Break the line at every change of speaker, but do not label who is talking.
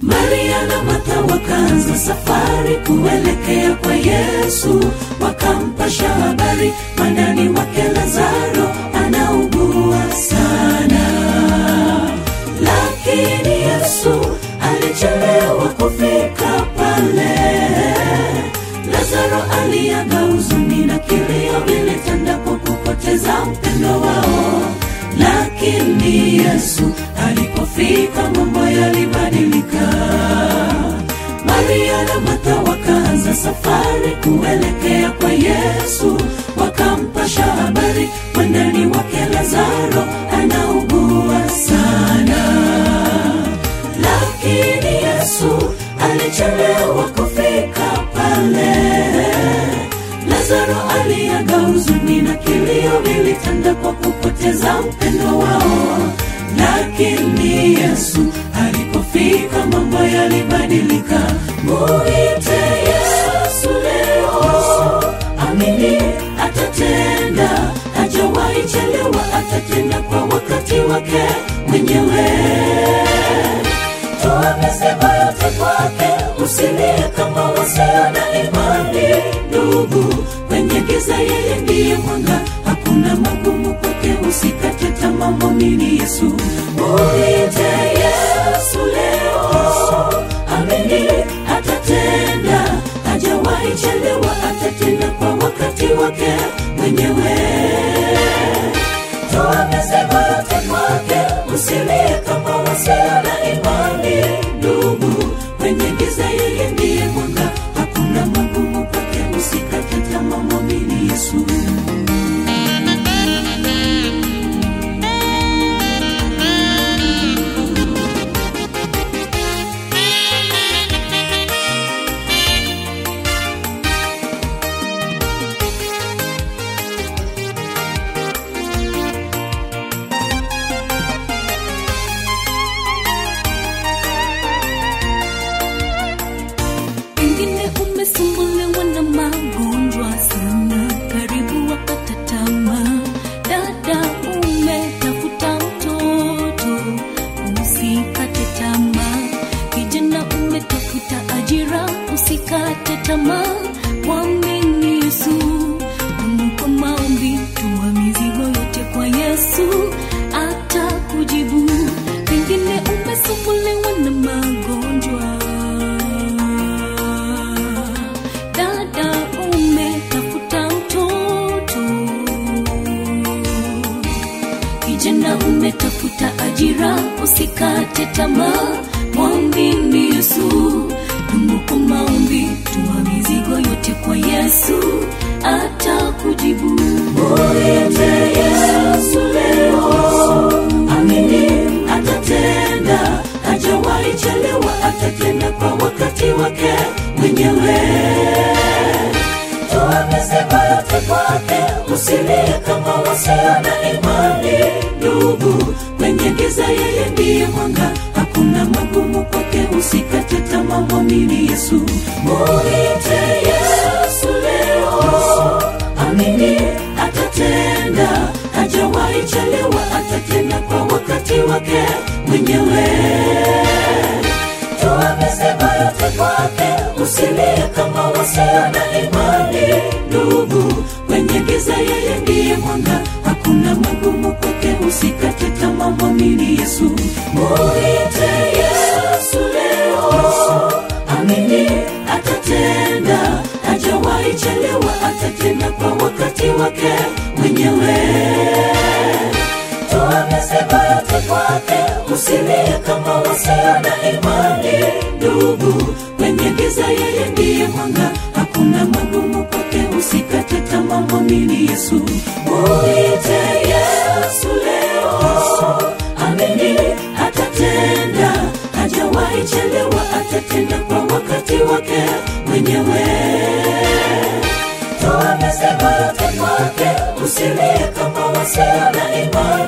maria na martha wakaanza safari kuelekea kwa yesu wakampasha habari mwandani wake lazaro anaugua sana lakini yesu alichelewa kufika pale lazaro aliaga huzuni na kilio vilitanda kwa kupoteza mpendo wao lakini yesu alipofika mambo yalibadilika maria na martha wakaanza safari kuelekea kwa yesu wakampasha habari mwandani wake lazaro anaugua sana lakini yesu alichelewa kufika pale lazaro aliaga huzuni na kilio vilitanda kwa kupoteza mpendo wao lakini yesu alipofika mambo yalibadilika muite yesu leo amini atatenda hajawahi chelewa atatenda kwa wakati wake mwenyewe toa mizigo yote kwake usilie kama wasio na imani ndugu kwenye giza yeye ndiye mwanga hakuna magumu kwake usikate tamaa mwamini yesu muite yesu leo amini atatenda hajawahi chelewa atatenda kwa wakati wake mwenyewe toa mizigo yote kwake usilie kama wasio na imani ndugu kwenye giza yeye ndiye mwanga hakuna magumu kwake usikate tamaa mwamini yesu
pengine umesumbuliwa na magonjwa sana karibu wakata tamaa dada umetafuta mtoto usikate tamaa kijana umetafuta ajira usikate tamaa mwamini yesu Mungu kwa maombi tuma mizigo yote kwa yesu atakujibu pengine umesumbuliwa na magonjwa dada umetafuta mtoto kijana umetafuta ajira usikate tamaa mwambini yesu dumu kwa maombi tuma mizigo yote kwa yesu atakujibu
muite yesu leo amini atatenda hajawahi chelewa atatenda kwa wakati wake mwenyewe toa mizigo yote kwake usilie kama wasio na imani ndugu kwenye giza yeye ndiye mwanga hakuna magumu kwake usikate tamaa mwamini yesu muite yesu leo amini atatenda hajawahi chelewa atatenda kwa wakati wake mwenyewe toa mizigo yote kwake usilie kama wasio na imani ndugu kwenye giza yeye ndiye mwanga hakuna magumu kwake usikate tamaa mwamini yesu muite yesu leo amini atatenda hajawahi chelewa atatenda kwa wakati wake mwenyewe toa mizigo yote kwake usilie kama wasio na imani ndugu kwenye giza yeye ndiye mwanga hakuna magumu kwake usikate tamaa mwamini yesu muite yesu leo amini atatenda hajawahi chelewa atatenda kwa wakati wake mwenyewe toa mizigo yote kwake usilie kama wasio na imani